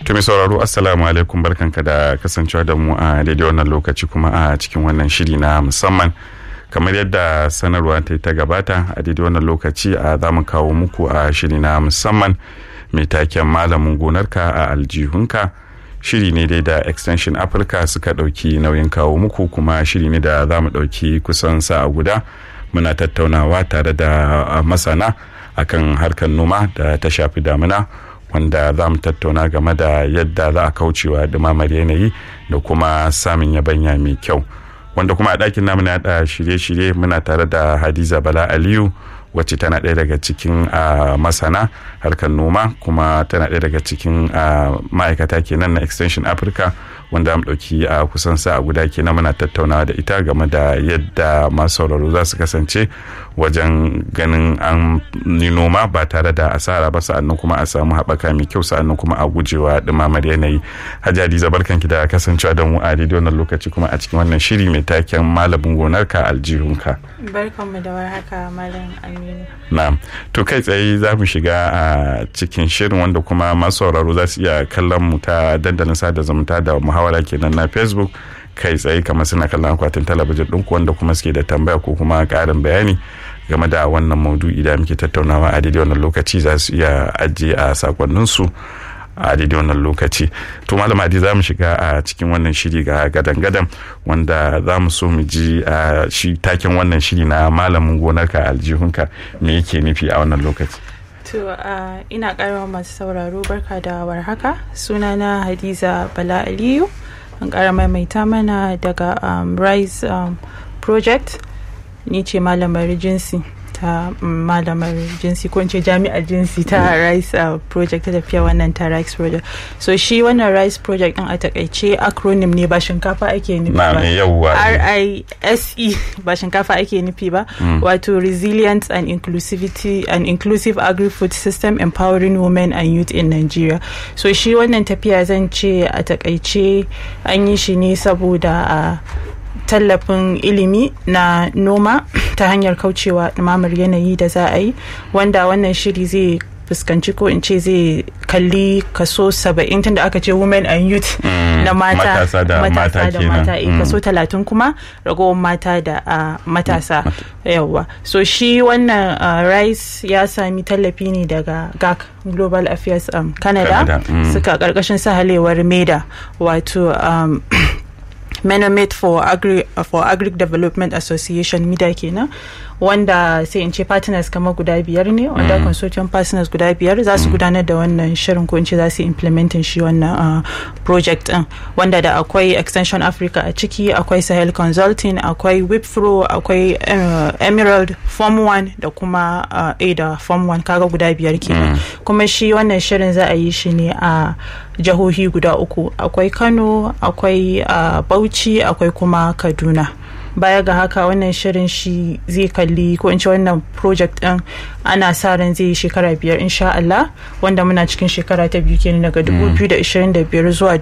To mai sauraro assalamu alaikum barkanka da kasancewa da mu a daidai wannan lokaci kuma a cikin wannan shiri na musamman kamar yadda sanarwa ta ta gabata a daidai wannan lokaci a za mu kawo muku a shiri na musamman mai taken malamin gonarka a aljihunka shiri ne dai da extension africa suka ɗauki nauyin kawo muku kuma shiri ne da za mu ɗauki kusan sa'a guda muna tattaunawa tare da masana akan harkar noma da ta shafi damina wanda za mu tattauna game da yadda za a kaucewa dumamar yanayi da kuma samun yabanya mai kyau wanda kuma a ɗakin namu na yaɗa shirye-shirye muna tare da hadiza bala aliyu wacce tana ɗaya daga cikin masana harkar noma kuma tana ɗaya daga cikin ma'aikata kenan na extension africa wanda mu ɗauki a kusan sa guda kenan muna tattaunawa da ita game da yadda masu sauraro za su kasance wajen ganin an yi noma ba tare da asara ba sa'annan kuma a samu haɓaka mai kyau sa'annan kuma a gujewa ɗumamar yanayi hajji barkanki da kasancewa da mu a daidai wannan lokaci kuma a cikin wannan shiri mai taken malamin gonarka aljihunka barkanmu da warhaka malam aminu na'am to kai tsaye za mu shiga a cikin shirin wanda kuma masu sauraro za su iya kallon mu ta dandalin sada zumunta da muhawara kenan na facebook kai tsaye kamar suna kallon akwatin talabijin ɗinku wanda kuma suke da tambaya ko kuma ƙarin bayani game da wannan maudu'i da muke tattaunawa a daidai wannan lokaci za su iya ajiye a sakonninsu a daidai wannan lokaci to malam adi za mu shiga a cikin wannan shiri ga gadan-gadan wanda za mu so mu ji a shi taken wannan shiri na malamin gonarka aljihunka me yake nufi a wannan lokaci to ina karawa masu sauraro barka da warhaka sunana hadiza bala aliyu an kara maimaita mana daga um, rise um, project ni ce malamar jinsi ta malamar jinsi ko ce jami'ar jinsi ta rice uh, project ta tafiya wannan ta rice project so shi wannan rice project din a takaice acronym ne ba shinkafa ake nufi ba RISE ba shinkafa ake nufi ba mm. wato resilience and inclusivity and inclusive agri-food system empowering women and youth in Nigeria so shi wannan tafiya zan ce a takaice an yi shi ne saboda uh, tallafin ilimi na noma ta hanyar kaucewa ɗumamar yanayi da za a yi wanda wannan shiri zai fuskanci ko in ce zai kalli kaso saba'in tunda aka ce women and youth mm, na mata matasa da mata, da mata mm. kaso talatin kuma ragowar mata da uh, matasa mm. yawa so shi wannan uh, rice ya sami tallafi ne daga gac global affairs um, canada, canada. suka karkashin sahalewar meda wato um, menomet for agri for agric development association mida kenan wanda sai in ce partners kamar guda biyar ne wanda mm. consortium partners guda biyar za su mm. gudanar da wannan shirin ko in ce za su implementin shi wannan uh, project din wanda da akwai extension africa a ciki akwai sahel consulting akwai wipfro akwai uh, emerald form 1 da kuma uh, a da form 1 kaga guda biyar kenan mm. kuma shi wannan shirin za a yi shi ne a jihohi guda uku akwai kano akwai uh, bauchi akwai kuma kaduna baya ga haka wannan shirin shi zai kalli ko in ce wannan project din ana sa ran zai yi shekara biyar insha Allah wanda muna cikin shekara ta biyu kenan daga 2025 zuwa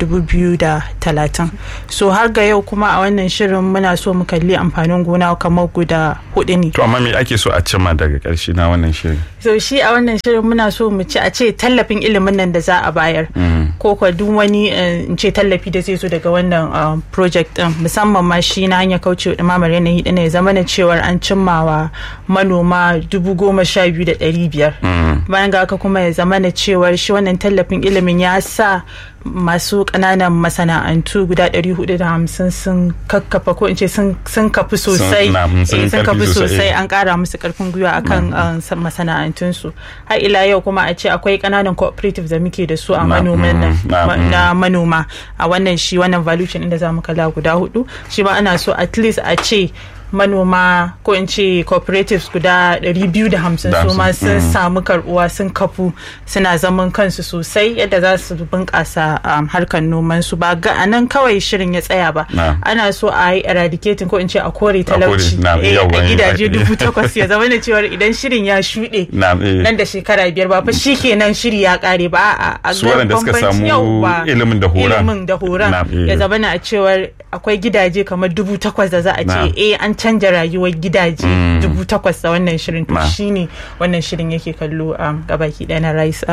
2030 so har ga yau kuma a wannan shirin muna so mu kalli amfanin gona kamar guda hudu ne to amma me ake so a cimma daga karshe na wannan shirin so shi a wannan shirin muna so mu ci a ce tallafin ilimin nan da za a bayar ko kwa duk wani in ce tallafi da zai zo daga wannan project din musamman ma shi na hanyar kauce ɗumamar yanayi ɗin ya zama na cewar an cimmawa manoma dubu goma sha biyu da ɗari biyar bayan ga haka kuma ya zama na cewar shi wannan tallafin ilimin ya sa masu ƙananan masana'antu guda 450 sun kakkafa ko in ce sun kafi sosai sun kafi sosai an ƙara musu ƙarfin gwiwa akan masana'antunsu har ila yau kuma a ce akwai ƙananan cooperative da muke da su a manoman na manoma a wannan shi wannan valuation inda za mu kala guda hudu shi ma ana so at least a ce manoma ko in ce cooperatives guda 250 su ma sun samu karbuwa sun kafu suna zaman kansu sosai yadda za su bunƙasa harkar noman su ba ga anan kawai shirin ya tsaya ba ana so a yi eradicating ko in ce a kore talauci a gidaje dubu takwas ya zama da cewar idan shirin ya shuɗe nan da shekara biyar ba fa shi kenan shiri ya ƙare ba a su waɗanda suka samu ilimin da horon ilimin da horon ya zama na a cewar akwai gidaje kamar dubu takwas da za a ce eh an canja rayuwar gidaje dubu takwas da wannan shirin to shine wannan shirin yake kallo a gabaki ɗaya na rice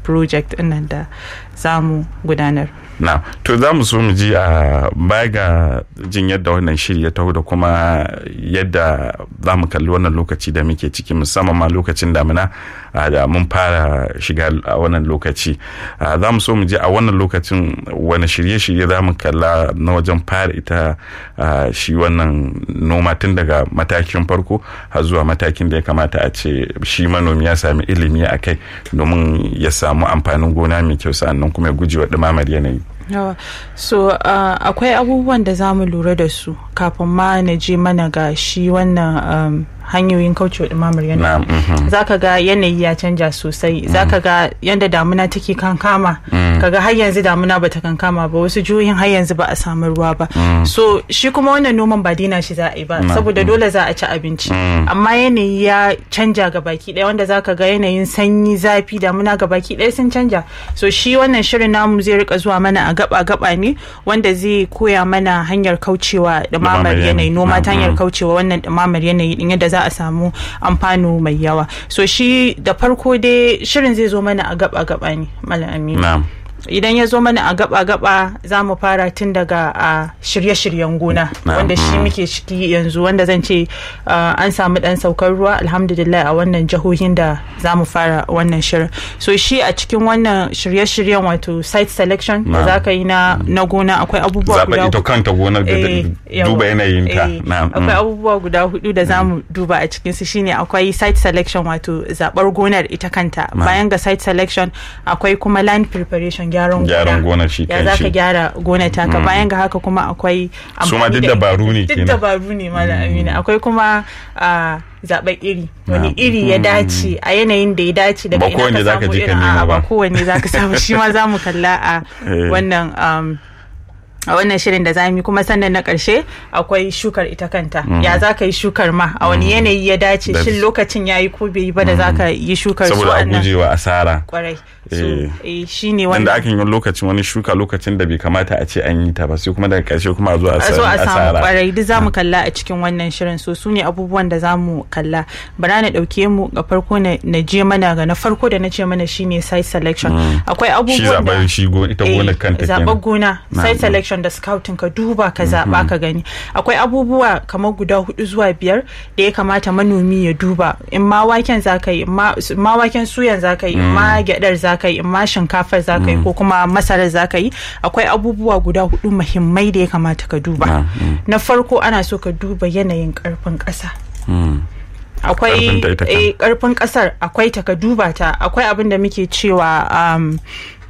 project ɗinnan da za mu gudanar na to za mu so mu ji a baya ga jin yadda wannan shiri ya taho da kuma yadda za mu kalli wannan lokaci da muke ciki musamman ma lokacin damina da mun fara shiga a wannan lokaci za mu so mu ji a wannan lokacin wani shirye-shirye za mu kalla na wajen fara ita shi wannan noma tun daga matakin farko har zuwa matakin da ya kamata a ce shi manomi ya sami ilimi a kai domin ya samu amfanin gona mai kyau sannan kuma ya gujewa ɗumamar yanayi yawa so uh, akwai abubuwan da za mu lura da su kafin ma na je mana ga shi wannan um, hanyoyin kaucewa ɗumamar yanayi za ka ga yanayi ya canja sosai za ka ga yadda damuna take kankama kaga har yanzu damuna ba ta kankama ba wasu jihohin har yanzu ba a samu ruwa ba so shi kuma wannan noman ba dina shi za a yi ba saboda dole za a ci abinci amma yanayi ya canja ga baki ɗaya wanda za ka ga yanayin sanyi zafi damuna ga baki ɗaya sun canja so shi wannan shirin namu zai rika zuwa mana a gaba gaba ne wanda zai koya mana hanyar kaucewa ɗumamar yanayi noma ta hanyar kaucewa wannan ɗumamar yanayi din yadda za a samu amfano mai yawa so shi da farko dai shirin zai zo mana a gaba gaba ne malam aminu idan ya zo mana a gaba-gaba za mu fara tun daga a shirye-shiryen gona wanda shi muke ciki yanzu wanda zan ce an samu dan saukar ruwa alhamdulillah a wannan jihohin da za mu fara wannan shirin so shi a cikin wannan shirye-shiryen wato site selection da za ka yi na gona akwai abubuwa guda ita kanta gonar da duba yanayin ta akwai abubuwa guda hudu da za mu duba a cikin su shine akwai site selection wato zabar gonar ita kanta bayan ga site selection akwai kuma land preparation gyaran gyaran gona shi ya za ka gyara gona taka bayan ga haka kuma akwai su ma duk dabaru ne duk dabaru ne mala amina akwai kuma zaɓen iri wani iri ya dace a yanayin da ya dace daga ina ka samu irin a ba kowanne za ka samu shi ma za mu kalla a wannan a wannan shirin da zamu yi kuma sannan na ƙarshe akwai shukar ita kanta ya za ka yi shukar ma a wani yanayi ya dace shin lokacin ya yi ko bai yi ba da za ka yi shukar saboda a gujewa asara kwarai shi ne wanda akan yi lokacin wani shuka lokacin da bai kamata a ce an yi ta ba sai kuma daga ƙarshe kuma a zo a zo a samu kwarai duk zamu kalla a cikin wannan shirin so su ne abubuwan da zamu kalla bara na ɗauke mu ga farko na je mana ga na farko da na ce mana shine site selection akwai abubuwan da shi ita gonar kanta zaɓar gona site selection da scouting ka duba ka zaɓa ka gani akwai abubuwa kamar guda hudu zuwa biyar da ya kamata manomi ya duba in ma waken za ka yi in ma waken suyan za ka yi in ma gyadar za ka yi in ma shinkafar za ka yi ko kuma masarar za ka yi akwai abubuwa guda hudu muhimmai da ya kamata ka duba na farko ana so ka duba yanayin karfin ƙasa akwai karfin kasar akwai ta ka duba ta akwai abin da muke cewa um,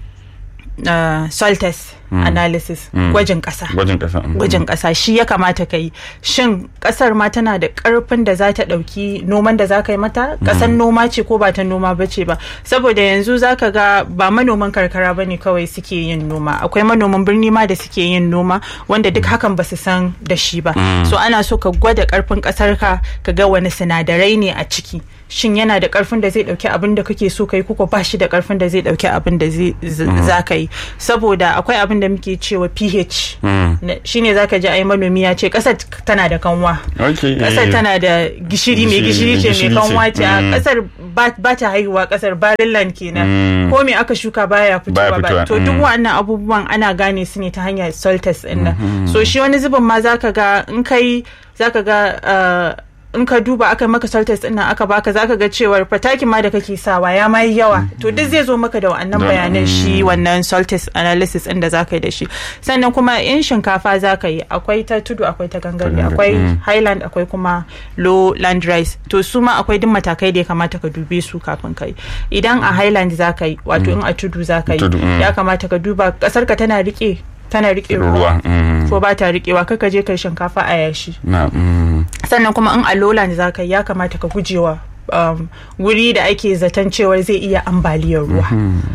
uh, soil test mm. analysis gwajin mm. kasa gwajin kasa gwajin kasa shi ya kamata ka yi shin kasar ma tana da karfin da za ta dauki noman da za ka yi mata kasan noma ce ko ba ta noma ba ce ba saboda yanzu za ka ga ba manoman karkara ba ne kawai suke yin noma akwai manoman birni ma da suke yin noma wanda duk hakan ba su san da shi ba so ana so ka gwada karfin kasar ka ka ga wani sinadarai ne a ciki shin yana da karfin da zai dauki abin da kake so kai kuka ba shi da karfin da zai dauki abin da za ka yi saboda akwai abin da muke cewa pH shine zaka ji ai manomi ya ce kasar tana da kanwa kasar tana da gishiri mai gishiri ce mai kanwa ce a kasar ba ta haihuwa kasar barillan kenan ko me aka shuka baya fitowa ba to duk wannan abubuwan ana gane su ne ta hanyar soil test din nan so shi wani zubin ma zaka ga in kai zaka ga in ka duba aka maka salt test ɗin aka baka zaka ga cewar fatakin ma da kake sawa ya mai yawa to duk zai zo maka da wannan bayanan shi wannan salt test analysis ɗin da zaka yi da shi sannan kuma in shinkafa zaka yi akwai ta tudu akwai ta gangare akwai highland akwai kuma lowland rice to su ma akwai duk matakai da ya kamata ka dube su kafin kai idan a highland zaka yi wato in a tudu zaka yi ya kamata ka duba kasar ka tana rike tana rike ruwa ko ba ta rikewa kaka je kai shinkafa a yashi sannan kuma in a lowland za ka ya kamata ka gujewa wuri da ake zaton cewar zai iya ambaliyar ruwa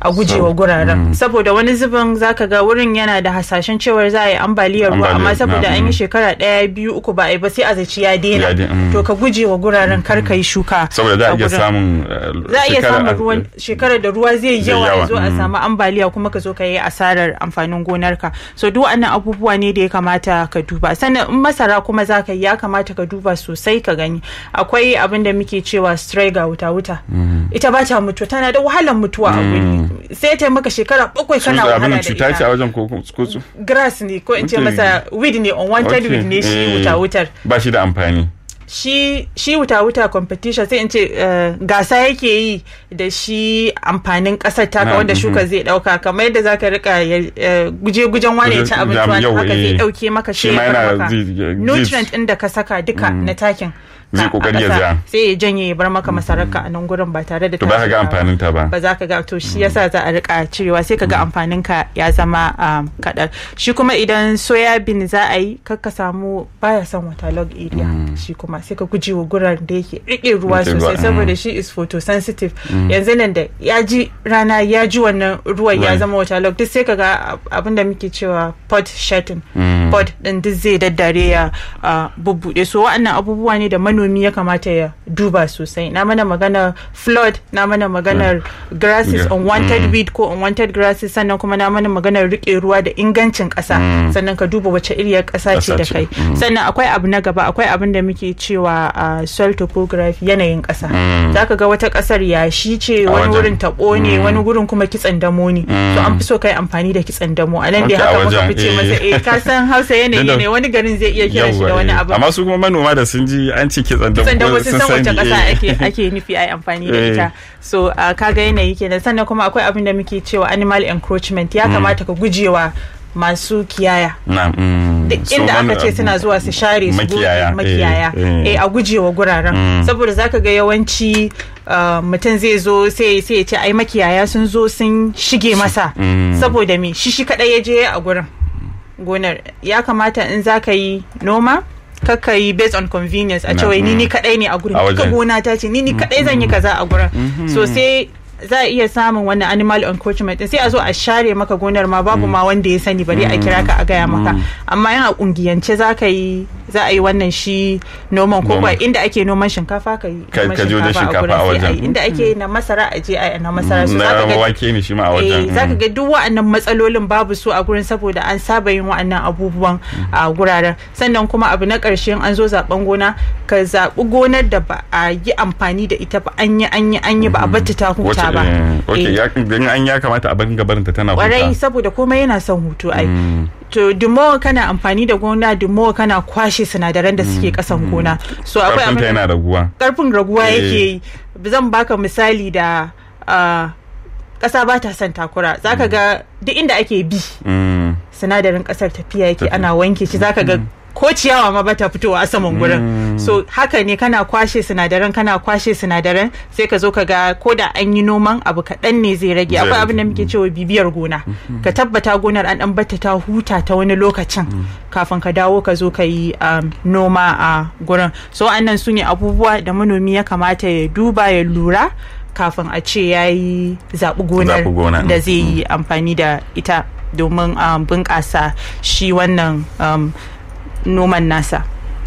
a gujewa guraren saboda wani zubin zaka ga wurin yana da hasashen cewar za a yi ambaliyar ruwa amma Ambaliyar, saboda na'am. an yi shekara ɗaya biyu uku ba a yi ba sai a zaci ya daina Ya daina, mm. to ka gujewa guraren kar ka yi shuka saboda za a iya gurin. samun uh, za a iya shekara- samun ruwan shekarar da ruwa zai Zai yawa yawa, ya zo a mm. samu ambaliya kuma ka zo ka yi asarar amfanin gonarka so duk wannan abubuwa ne da ya kamata ka duba sannan in masara kuma za ka yi ya kamata ka duba sosai ka gani akwai abin da muke cewa striga wuta wuta ita ba ta mutuwa tana da wahalar mutuwa a guri sai ta yi maka shekara bakwai Sun kana da abin wahala da cuta ce a ita wajen ko ko su grass ne ko in ce Okay. masa weed ne unwanted Okay, weed ne shi eh, wuta wutar ba shi da amfani shi shi wuta wuta competition sai in ce eh, gasa yake yi da shi amfanin kasar taka Na, wanda mhm. shuka zai dauka kamar yadda zaka rika ya- guje gujen wane ya ci Guje- abinci jam- wani yau, haka zai eh. dauke maka Shi sai ma ya bar yana maka zai- zai- nutrient din da ka saka duka na takin Zai ka a kokari ya ƙasa, ja. sai ya janye ya bar maka masararka a nan gurin ba tare da to ba ka ga tashin amfanin ta ba ba za ka ga to shi yasa za a rika cirewa sai ka ga amfanin ka ya zama um, kaɗan shi kuma idan soya bean za a yi kar ka samu baya son waterlog area shi kuma sai ka guji wa gurar da yake rike ruwa Rike ruwa, sosai mm. saboda shi is photosensitive yanzu nan da ya ji rana ya ji wannan ruwan ya Ruwan. zama waterlog duk sai ka ga abin da muke cewa pod shedding Mm. pod din duk zai daddare ya uh, bubbuɗe so wa'annan abubuwa ne da manomi ya kamata ya duba sosai na mana maganar flood na mana maganar grasses Yeah. unwanted weed ko unwanted grasses sannan kuma na mana maganar rike ruwa da ingancin ƙasa sannan ka duba wace iriyar ƙasa ce Ƙasa da ce, kai mm. sannan akwai abu na gaba akwai abin da muke cewa uh, soil topography yanayin ƙasa Mm. zaka ga wata ƙasar yashi ce A wani wajen. wurin taɓo ne wani wurin kuma kitsan damo ne so an fi so kai amfani da kitsan damo a nan dai Okay, a haka muka wajen, fice eh. masa eh ka san hausa yanayi Yanda- ne wani garin zai iya kira shi da Yawwa, wani eh. abu amma su kuma manoma da sun ji an ce kitsan kitsan damo sun san wace sani, kasa eh. ake ake nufi ai amfani da Eh. ita so uh, kaga yanayi kenan sannan kuma akwai abin da muke cewa animal encroachment ya kamata ka gujewa masu kiyaya na mm. duk So inda mano- aka ce suna zuwa su share su Makiyaya, goge makiyaya eh, eh. eh a gujewa guraren saboda zaka ga yawanci uh, mutum zai zo sai sai ya ce ai makiyaya sun zo sun shige masa Mm. saboda me shi shi kadai ya je a gurin gonar ya kamata in zaka yi noma kakka yi based on convenience a Na, ce wai ni mm. ni kadai ne a gurin A duka wajen. gona ta ce ni ni kadai zan yi kaza a gurin so sai za a iya samun wannan animal encroachment din sai a zo a share maka gonar ma babu ma wanda ya sani bari a kira ka a gaya maka amma yana kungiyance za ka yi za a yi wannan shi noman ko Noman. kuwa inda ake noman shinkafa ka yi Ka- noman ka je wajen shinkafa gurin a sai wajen. yi. inda ake na masara a je a yi na masara so na zaka ga wake ne shi ma a wajen eh zaka ga duk wa'annan matsalolin babu su a gurin saboda an saba yin wa'annan abubuwan a guraren sannan kuma abu na ƙarshe an zo zaben gona ka zaɓi gonar da ba a yi amfani da ita ba an yi an yi an yi ba a bata ta huta Wace- ba eh, okay, Eh, ya dan an ya kamata a barin gabarinta tana kwarai huta saboda komai yana son hutu ai Mm. to dimo kana amfani da gona dimo kana kwashe sinadaran da suke kasan gona so akwai karfinta abin yana raguwa karfin raguwa Eh. yake yi zan baka misali da ah, ƙasa ba ta son takura zaka ga duk inda ake bi Mm. sinadarin ƙasar tafiya yake Tafi- ana wanke shi zaka ga ko ciyawa ma bata fitowa a saman gurin so haka ne kana kwashe sinadaran kana kwashe sinadaran sai ka zo ka ga ko da an yi noman abu kaɗan ne zai rage Zai akwai rage. abin da muke cewa bibiyar gona ka tabbata gonar an dan bata ta huta ta wani lokacin kafin ka dawo ka zo ka yi um, noma a gurin so annan su ne abubuwa da manomi ya kamata ya duba ya lura kafin a ce ya yi zaɓi gonar Zaɓi gona. da zai yi amfani da ita domin um, bunƙasa shi wannan um, noman nasa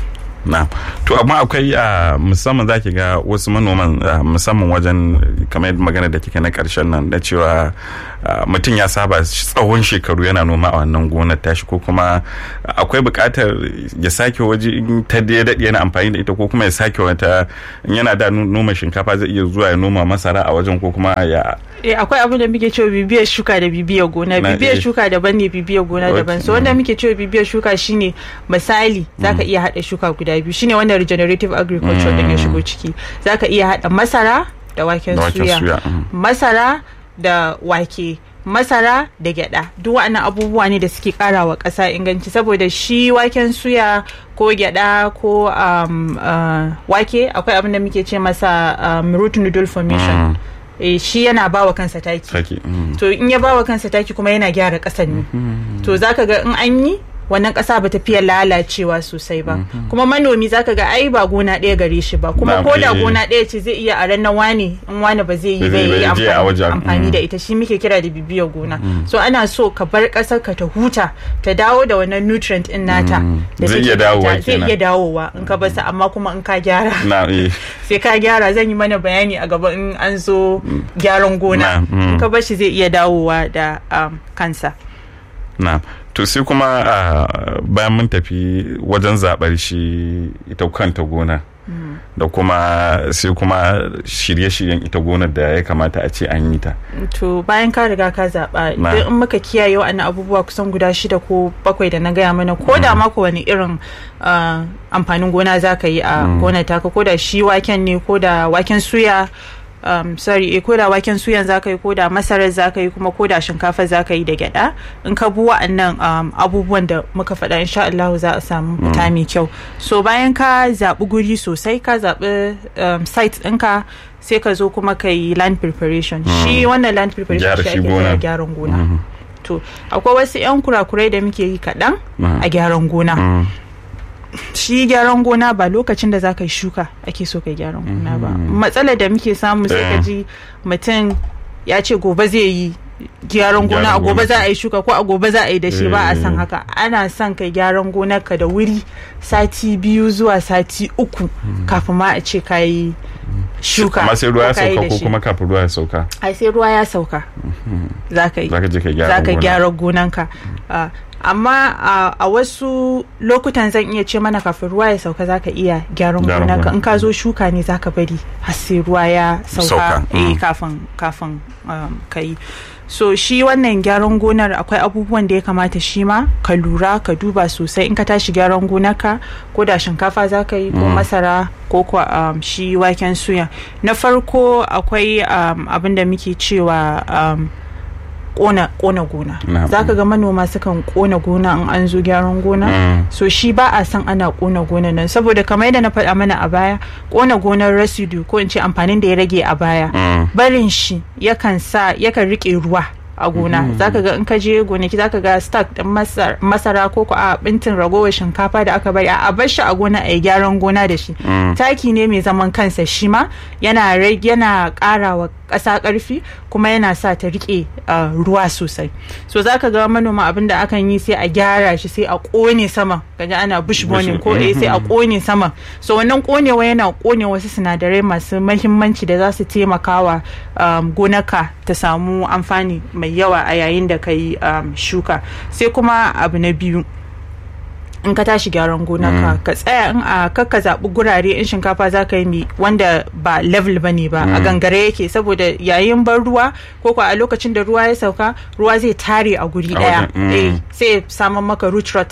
na to amma akwai a musamman zaki ga wasu manoman ah, musamman wajen kamar yadda magana da kika na karshen nan da cewa ah, mutum ya saba tsawon shekaru yana noma a wannan gonar tashi ko kuma akwai buƙatar ya sake waje in ta da ya daɗe yana amfani da ita ko kuma ya sake wata in yana da nu- noma shinkafa zai iya zuwa ya noma masara a wajen ko kuma ya eh akwai abin da muke cewa bibiyar shuka da bibiyar gona Na, bibiyar eh. shuka daban ne bibiyar gona Okay. daban so wanda muke cewa bibiyar shuka shine misali zaka iya hada shuka guda biyu shine wanda regenerative agriculture din ya shigo ciki zaka iya hada masara da waken Da waken suya suya, mm. masara da wake masara da gyada duk waɗannan abubuwa ne da suke ƙara wa ƙasa inganci saboda shi waken suya ko gyada ko um, uh, wake akwai abin da muke ce masa um, root noodle formation Mm. eh, shi yana bawa kansa taki sake mm. to in ya bawa kansa taki kuma yana gyara ƙasar ne to zaka ga in an yi wannan ƙasa ba ta fiye lalacewa sosai ba kuma manomi zaka ga ai ba gona ɗaya gare shi ba kuma Na, ko da eh. gona ɗaya ce zai iya a ranar wani in wani ba zai yi Ba ba zai- yi ba zai je a wajen, amfani mm. da ita shi muke kira da bibiyar gona so ana so ka bar ƙasar ka ta huta ta dawo da wannan nutrient in nata da Zai take iya da dawowa ita. zai kenan. iya dawowa in ka basa amma kuma in ka gyara na eh sai ka gyara zan yi mana bayani a gaba in an zo gyaran gona Na, mm. in ka bar shi zai iya dawowa da um, kansa na to sai kuma ah, bayan mun tafi wajen zaɓar shi ita kanta gona da kuma sai kuma shirye-shiryen ita gonar da ya kamata a ce an yi ta to bayan ka riga ka zaɓa Na. idan in muka kiyaye wa'annan abubuwa kusan guda shida ko bakwai da na gaya mana ko da mako wani irin uh, amfanin gona za ka yi a gonar taka ko da shi waken ne ko da waken suya um, sorry eh, ko da waken suyan za ka yi ko da masarar za ka yi kuma ko da shinkafa za ka yi da gyada in ka bi wa'annan um, abubuwan da muka faɗa insha Allah za a samu fita mai kyau so bayan ka zaɓi guri sosai ka zaɓi um, site ɗinka sai ka zo kuma ka yi land preparation shi wannan land preparation Gyara shi shi ake gona. kira gyaran gona to akwai wasu 'yan kurakurai da muke yi kaɗan Mhm. a gyaran gona Mm. shi gyaran gona ba lokacin da za ka yi shuka ake so ka yi gyaran gona ba matsalar da muke samu sai ka Eh. ji mutum ya ce gobe zai yi gyaran gona a Gyaran gobe gona. za a yi shuka ko a gobe za a yi da shi ba a san Eh. haka ana son kai gyaran gonar ka da wuri sati biyu zuwa sati uku kafin ma a ce ka yi shuka amma sai ruwa ya ko ka yi sauka da ko shi. kuma kafin ruwa ya sauka ai sai ruwa ya sauka za ka yi za ka je ka gyara za ka gona. gyara gonanka Ah, amma ah, a wasu lokutan zan iya ce mana kafin ruwa ya sauka za ka iya gyaran Gyaran gonanka gona. in ka zo shuka ne za ka bari har sai ruwa ya Sauka, sauka eh, mm. kafin kafin um, ka yi so shi wannan gyaran gonar akwai abubuwan da ya kamata shi ma ka lura ka duba sosai in ka tashi gyaran gonarka ko da shinkafa za ka yi ko masara ko kuwa um, shi waken suya na farko akwai um, abin da muke cewa um, kona kona gona Na- za ka ga manoma sukan kona gona in an zo gyaran gona Mm. so shi ba a san ana kona gona nan saboda kamar yadda na faɗa mana a baya kona gonar residue ko in ce amfanin da ya rage a baya Mm. barin shi yakan sa yakan rike ruwa a gona zaka ga in ka je gonaki zaka ga stack din masar- masara ko ko a bintin ragowar shinkafa da aka bari a bar shi a gona a yi gyaran gona da shi taki ne mai zaman kansa shi ma yana rage yana ƙara wa ƙasa ƙarfi kuma yana sa ta rike uh, ruwa sosai so zaka ga manoma abin da akan yi sai a gyara shi sai a ƙone saman gaji ana bush burning ko eh sai a ƙone saman so wannan ƙonewa yana ƙone wasu sinadarai masu mahimmanci da za su taimaka wa um, gonaka ta samu amfani mai yawa a yayin da ka yi um, shuka sai kuma abu na biyu in ka tashi gyaran gona ka ka tsaya in a kakka zaɓi gurare in shinkafa za ka yi mi wanda ba level ba ne ba a gangare yake saboda yayin ban ruwa ko ko a lokacin da ruwa ya sauka ruwa zai tare a guri A daya wajen, mm. eh sai samun maka root rot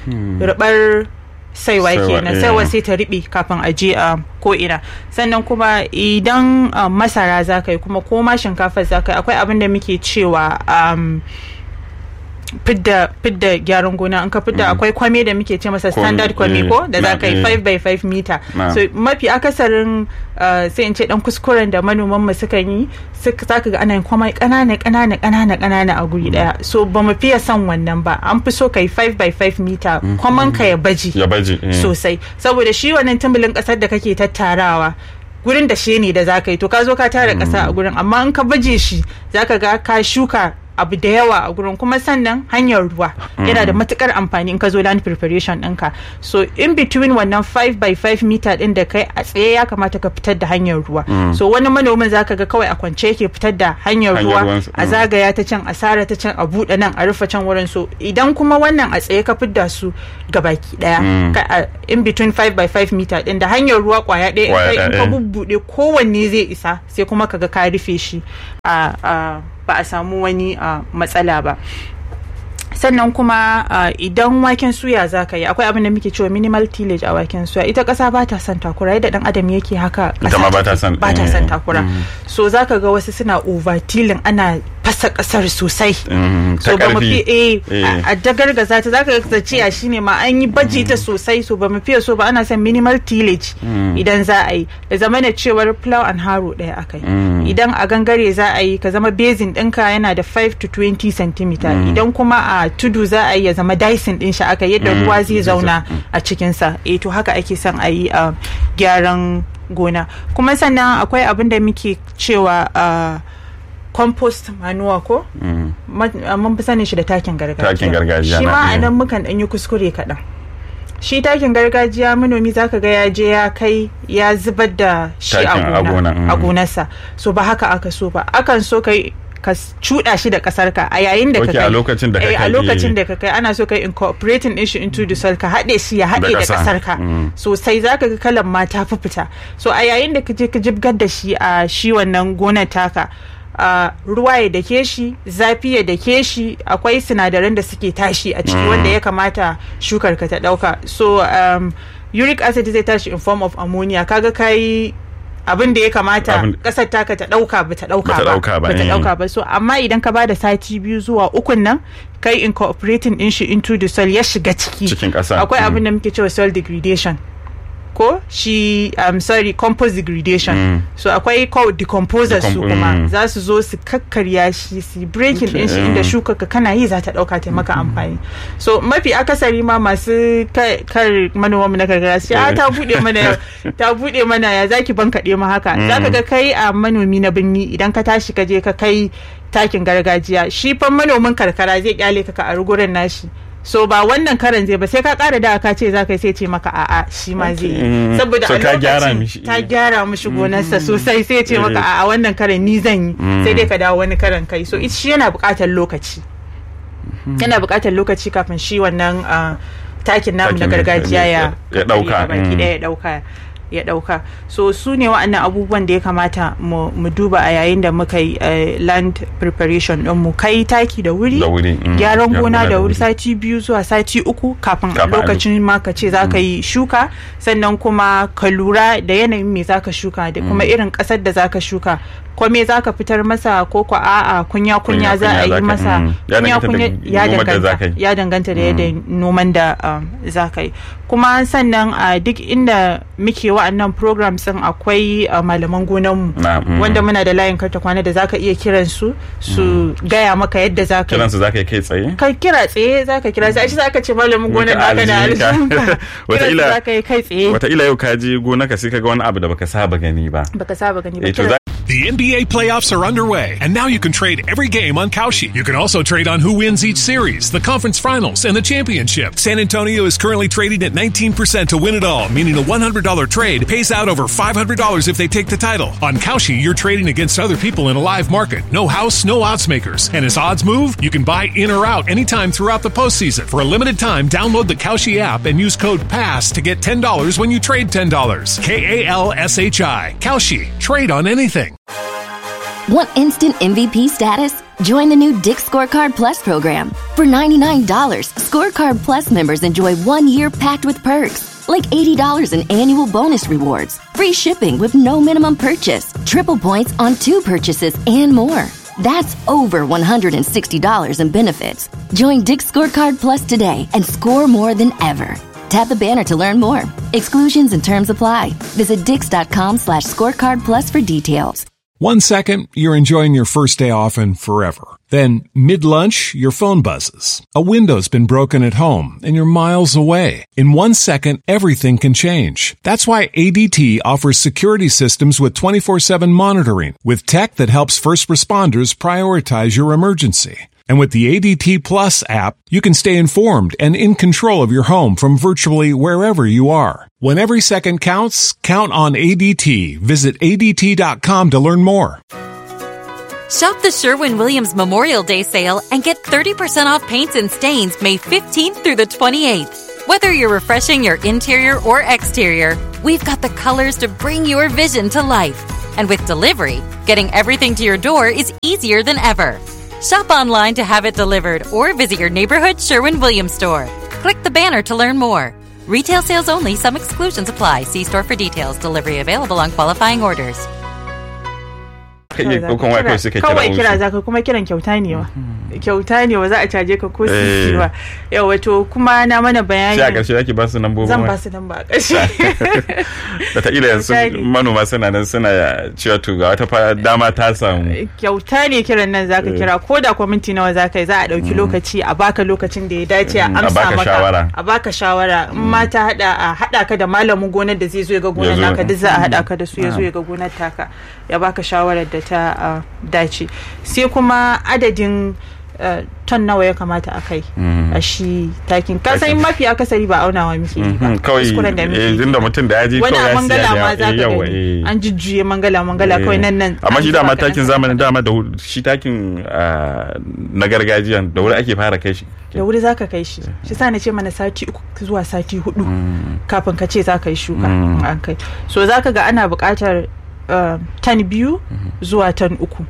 rubar saiwa Saiwa, kenan eh. saiwa sai ta riɓe kafin a je a ko ina sannan kuma idan um, masara za ka yi kuma ko ma shinkafa za ka yi akwai abin da muke cewa um, fidda fidda gyaran gona in ka fidda akwai kwame da muke ce masa Kwame, standard kwame eh, ko da za ka yi na, eh. 5 by 5 meter Na. so mafi akasarin uh, sai in ce dan kuskuren da manoman mu suka yi suka zaka ga ana yin kwamai kanana kanana kanana kanana a guri daya so ba mu fiye son wannan ba an fi so kai 5 by 5 meter kwaman ka ya baji ya baje eh. sosai saboda shi wannan tumbulin kasar da kake tattarawa gurin da shi ne da za ka yi to ka zo ka tara kasa a gurin amma in ka baje shi za ka ga ka shuka abu da yawa a gurin kuma sannan hanyar ruwa yana da matukar amfani in ka zo land preparation ɗinka so in between wannan 5 by 5 meter ɗin da kai a tsaye ya kamata ka fitar da hanyar ruwa so wani manomin za ka ga kawai a kwance yake fitar da hanyar Hanyar ruwa ruwan- a mm. zagaya ta can a sara ta can a buɗe nan a rufe can wurin so idan kuma wannan a tsaye ka fidda su gabaki daya ka- a- in between 5 by 5 meter din da hanyar ruwa kwaya ɗaya in Kwaya kai- in ɗaya, ka eh. bubbuɗe kowanne zai isa sai kuma kaga ka rufe shi a a- ba a samu wani a, matsala ba sannan kuma uh, idan waken suya za ka yi akwai abin da muke cewa minimal tillage a waken suya ita ƙasa ba ta son takura yadda dan adam yake haka Ita ma ba ta take- son- ba ta eh, son takura mm. so za ka ga wasu suna over tilling ana fasa kasar sosai Mm, ta so ba mu fi ƙarfi. eh, Eh. a dagargaza ta zaka ga ciya shine ma an yi baji ta sosai so ba mu fiye so ba ana son minimal tillage idan za a yi da zama da cewar plow and harrow ɗaya akai idan a gangare za a yi ka zama basin ɗinka yana da 5 to 20 cm idan kuma a tudu za a yi ya zama dicing ɗin shi aka yadda ruwa zai zauna a cikinsa eh to haka ake son a yi a gyaran gona kuma sannan akwai abin da muke cewa ah, compost manure ko Ma- ah, mun fi sanin shi da takin gargajiya Takin gargajiya shi na ma a iya. nan mukan ɗan yi kuskure kaɗan shi takin gargajiya manomi zaka ga ya je ya kai ya zubar da shi a Takin a gona gona, mm. a gonarsa so ba haka aka so ba akan so kai ka s- cuɗa shi da ƙasar ka a yayin da ka Ok, kai a lokacin da ka Eh, kai, a lokacin eh. da ka kai ana so kai incorporating din shi into the soil ka haɗe shi ya haɗe Da da ƙasa, ƙasar ka mm. sosai zaka ga kalan ma ta fi fita so a yayin da ka je ka jibgar da shi a shi wannan gonar taka a ruwa ya dake shi zafi ya dake shi akwai sinadaran da suke tashi a ciki wanda ya kamata shukar ka ta dauka so um, uric acid zai tashi in form of ammonia kaga kai abin da ya kamata Abin- kasar taka ta dauka ba ta dauka Bata ba ɗauka ba, bata eh. dauka ba so amma idan ka bada sati biyu zuwa ukun nan kai incorporating din shi into the soil ya shiga ciki Cikin ƙasa, akwai mm. abin da muke cewa soil degradation ko shi um, sorry compost degradation Mm. so akwai co decomposers su Decomp- kuma mm. za su zo su kakkarya shi su breaking din shi Okay. inda shuka ka kana yi za ta dauka ta maka amfani so mafi akasari ma masu ka- kar manoman mu na karkara su ce, "Ah, ta bude mana yau ta bude mana ya zaki ban kaɗe ma haka zaka ga kai a manomi na birni idan ka tashi ka je ka kai takin gargajiya shi fa manomin karkara zai kyale ka ka a gurin nashi so ba wannan karan zai ba sai ka kara da ka ce za ka yi sai ce maka a'a shi ma zai yi Mm. saboda So a ka gyara lokacin mishi. ta gyara mishi gonarsa sosai sai ce maka a wannan karan ni zan yi sai dai ka dawo wani karan kai so it- shi yana buƙatar lokaci yana buƙatar lokaci kafin shi wannan ah, takin namu na Takin gargajiya ya ya ɗauka, ya baki mm. ɗaya ya ɗauka ya ɗauka so su ne wa'annan abubuwan da ya kamata mu mu duba a yayin da muka yi eh, land preparation ɗin mu kai taki da wuri Da wuri, mm. gyaran Gyaran gona gona da da wuri wuri. sati biyu zuwa sati uku kafin Kafin a lokacin ma ka ce za ka yi shuka sannan kuma ka lura da yanayin me za ka shuka da kuma irin ƙasar da za ka shuka ko me za ka fitar masa ko ko a'a kunya kunya za a Kunya-kunya za yi ka- masa mm. Ya kunya danganta da kunya ya noman da za ka danganta yi. ya danganta da yadda noman da um, za ka yi kuma sannan a duk inda muke wa'annan programs din akwai uh, malaman gonanmu Na, mm. wanda muna da layin karta kwana da zaka iya kiran su su gaya maka yadda za ka yi kiransu za ka yi kai tsaye ka kira tsaye za ka kira sai za ka ce malamin gonar Muka naka da aljihunka. aljihunka Wataƙila- kiran za ka yi kai tsaye wataƙila yau ka je gona ka sai ka ga wani abu da baka saba gani ba baka saba gani ba eh to kira za The NBA playoffs are underway, and now you can trade every game on Kalshi. You can also trade on who wins each series, the conference finals, and the championship. San Antonio is currently trading at 19% to win it all, meaning a $100 trade pays out over $500 if they take the title. On Kalshi, you're trading against other people in a live market. No house, no odds makers. And as odds move, you can buy in or out anytime throughout the postseason. For a limited time, download the Kalshi app and use code PASS to get $10 when you trade $10. K A L S H I. Kalshi. Trade on anything. Want instant MVP status? Join the new Dick Scorecard Plus program. For $99, Scorecard Plus members enjoy one year packed with perks, like $80 in annual bonus rewards, free shipping with no minimum purchase, triple points on two purchases, and more. That's over $160 in benefits. Join Dick Scorecard Plus today and score more than ever. Tap the banner to learn more. Exclusions and terms apply. Visit dix.com slash scorecard plus for details. One second, you're enjoying your first day off and forever. Then, mid-lunch, your phone buzzes. A window's been broken at home and you're miles away. In one second, everything can change. That's why ADT offers security systems with 24-7 monitoring with tech that helps first responders prioritize your emergency. And with the ADT Plus app, you can stay informed and in control of your home from virtually wherever you are. When every second counts, count on ADT. Visit ADT.com to learn more. Shop the Sherwin Williams Memorial Day sale and get 30% off paints and stains May 15th through the 28th. Whether you're refreshing your interior or exterior, we've got the colors to bring your vision to life. And with delivery, getting everything to your door is easier than ever. Shop online to have it delivered or visit your neighborhood Sherwin Williams store. Click the banner to learn more. Retail sales only, some exclusions apply. See store for details. Delivery available on qualifying orders. ka iya ɗaukan waya kawai sai ka kira kawai kira ofis. zaka kuma kiran kyauta ne wa kyauta ne wa za a caje ka ko sisi ba yawa to kuma na mana bayani sai a ƙarshe zaki ba su nambobin zan waya ba su nan ba a ƙarshe wataƙila yanzu Kyauta ne. manoma suna nan suna cewa to ga wata fa- dama ta samu kyauta ne kiran nan zaka kira ko da kwa minti nawa zaka yi za a ɗauki lokaci a baka lokacin da ya dace a Mm, a amsa baka maka shawara. a baka shawara in ma ta hada a hada ka da malamin gonar da zai zo ya ga gonar Ya zo. naka duk za a hada ka da su ya zo ya ga gonar taka ya baka shawarar da ta ah, dace sai kuma adadin ah, ton nawa ya kamata a kai a shi takin ka san Takin. mafi akasari ba aunawa muke yi ba Mhm, kawai kuskuren da muke eh, yi tunda mutum da ya ji wani kawai a ya mangala siya ma da za ka yawa gani eh. an jujjuye mangala mangala kawai nan nan amma an shi zuba dama kaɗan takin kaɗan. zamanin dama da wuri- shi takin ah, na gargajiya da wuri ake fara kai shi da wuri za ka kai shi shi sa na ce mana sati uku zuwa sati hudu kafin ka ce za ka yi shuka in an kai so za ka ga ana buƙatar uh, tan biyu zuwa tan uku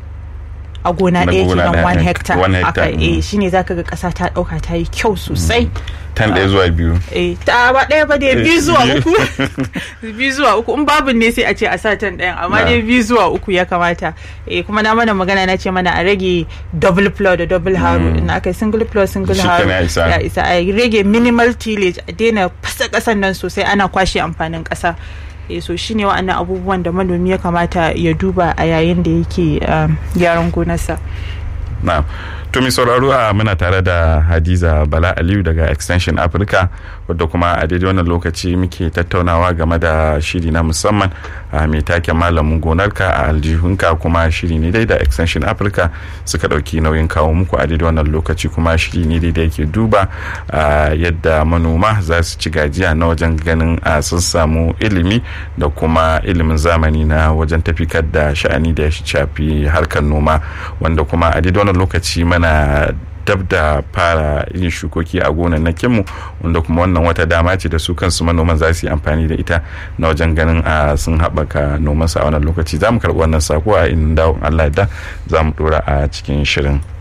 a gona Na ɗaya gona kenan ɗaya, one eh, hectare one aka hectare, eh mm. shine za ka ga ƙasa ta ɗauka ta yi kyau sosai tan ɗaya zuwa biyu eh ta ba ɗaya ba dai biyu Eh, zuwa biyu. uku biyu zuwa uku in babu ne sai a ce a sa tan ɗayan amma Na. dai biyu zuwa uku ya kamata eh kuma na mana magana na ce mana a rage double plow da double harrow in aka yi single plow single Shi harrow kenan ya isa. ya isa a rage minimal tillage a daina fasa ƙasan nan sosai ana kwashe amfanin ƙasa eh so shine wa'annan abubuwan da manomi ya kamata ya duba a yayin da yake um, gyaran gonarsa na to mai sauraro a muna tare da hadiza bala aliyu daga extension africa wadda kuma a daidai wannan lokaci muke tattaunawa game da shiri na musamman a mai take malamin gonarka a aljihunka kuma shiri ne dai da extension africa suka dauki nauyin kawo muku a daidai wannan lokaci kuma shiri ne dai da yake duba a yadda manoma za su ci gajiya na wajen ganin a sun samu ilimi da kuma ilimin zamani na wajen tafikar da sha'ani da ya shafi harkar noma wanda kuma a daidai wannan lokaci mana dab da fara yin shukoki a gonannakinmu wanda kuma wannan wata dama ce da su kansu manoman za su yi amfani da ita na wajen ganin a sun haɓaka nomansu a wannan lokaci za mu karɓi wannan sako a inda Allah da za mu ɗora a cikin shirin.